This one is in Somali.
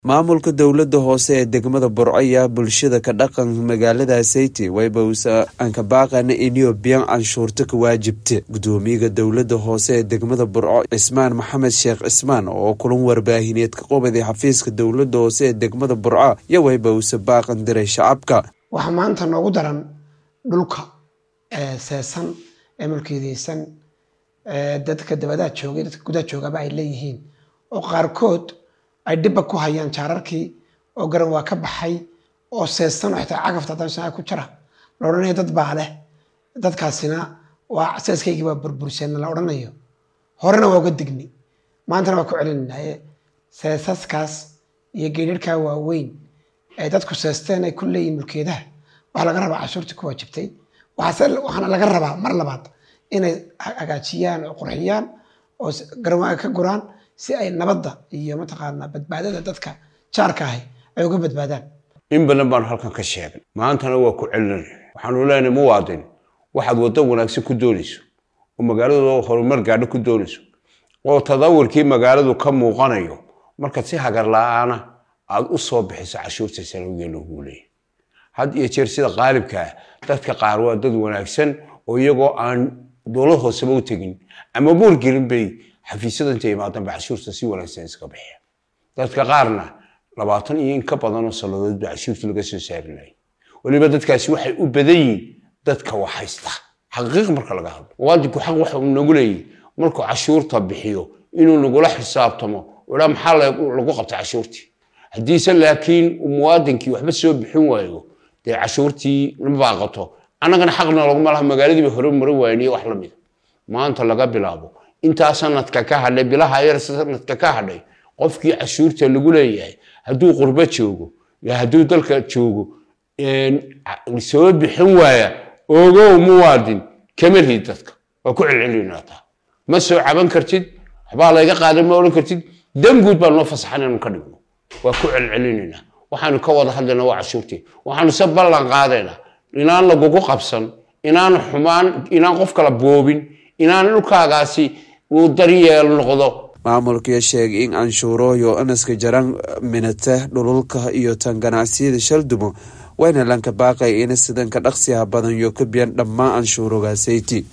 maamulka dowlada hoose ee degmada burco ayaa bulshada ka dhaqan magaalada sayti waybausa ankabaaqana inio biyan canshuurta ka waajibta gudoomiyaga dowlada hoose ee degmada burco cismaan maxamed sheekh cismaan oo kulan warbaahineed ka qobaday xafiiska dowlada hoose ee degmada burco iyo waybausa baaqan diray shacabka waxaa maanta noogu daran dhulka seesan ee mulkiideysan dadka dabadaha joogay dadka gudaha joogaba ay leeyihiin oo qaarkood ay dhibba ku hayaan jaararkii oo garan waa ka baxay oo seesan oo xitaa cagafta haddaan shanaa ku jira la odhanayo dad baa leh dadkaasina waa seeskaygii baa burbursan la odhanayo horena waa uga digni maantana waa ku celinaynaye seesaskaas iyo geedharkaa waaweyn ee dadku seesteen ay ku leeyihin mulkeedaha waxaa laga rabaa cashuurtii ku waajibtay waxaana laga rabaa mar labaad inay hagaajiyaan oo qurxiyaan oo garawaaga ka guraan si ay nabadda iyo mataqaanaa badbaadada dadka jaarka ahi ay uga badbaadaan in badan baanu halkan ka sheegay maantana waa ku celinay waxaanu leenahay muwaadin waxaad waddo wanaagsan ku doonayso oo magaaladu horumar gaadho ku doonayso oo tadawurkii magaaladu ka muuqanayo markaad si hagar la-aana aad u soo bixiso cashuurta sanawigeena ugu leeyahy had iyo jeer sida qaalibka ah dadka qaar waa dad wanaagsan oo iyagoo aan dowlad hooseba u tegin ama buurgelin bay xafiisyada intay imaadanba cashuurta si wanaagsan iska bixiya dadka qaarna labaatan iyo in ka badanoo salladood ba cashuurta laga soo saarinayay weliba dadkaasi waxay u badan yihiin dadka wax haysta xaqiiq marka laga hadlo muwaadinku xaq waxa uu nagu leeyahy markuu cashuurta bixiyo inuu nagula xisaabtamo idhaa maxaa lagu qabta cashuurtii haddiise laakiin muwaadinkii waxba soo bixin waayo dee cashuurtii ma baaqato annagana xaqna laguma laha magaaladiiba hore marin waayeen iyo wax la mida maanta laga bilaabo intaa sanadka ka hadhay bilaha yar sanadka ka hadhay qofkii cashuurta lagu leeyahay hadduu qurbo joogo iyo hadduu dalka joogo soo bixin waaya ogow muwaadin kama rid dadka waa ku celcelinaataa ma soo caban kartid waxbaa layga qaadan ma odhan kartid danguud baa noo fasaxan inanu ka dhigno waa ku celcelinaynaa waxaanu ka wada hadlaynaa waa cashuurtii waxaanu se ballan qaadaynaa inaan lagugu qabsan inaan xumaan inaan qof kala boobin inaan dhulkaagaasi uu daryeel noqdo maamulkii sheegay in canshuurooyo anaska jaran minata dhululka iyo tan ganacsiyada shaldumo wayna lanka baaqay ina sidanka dhaqsiha badan yo ka biyan dhammaan canshuurogaasayti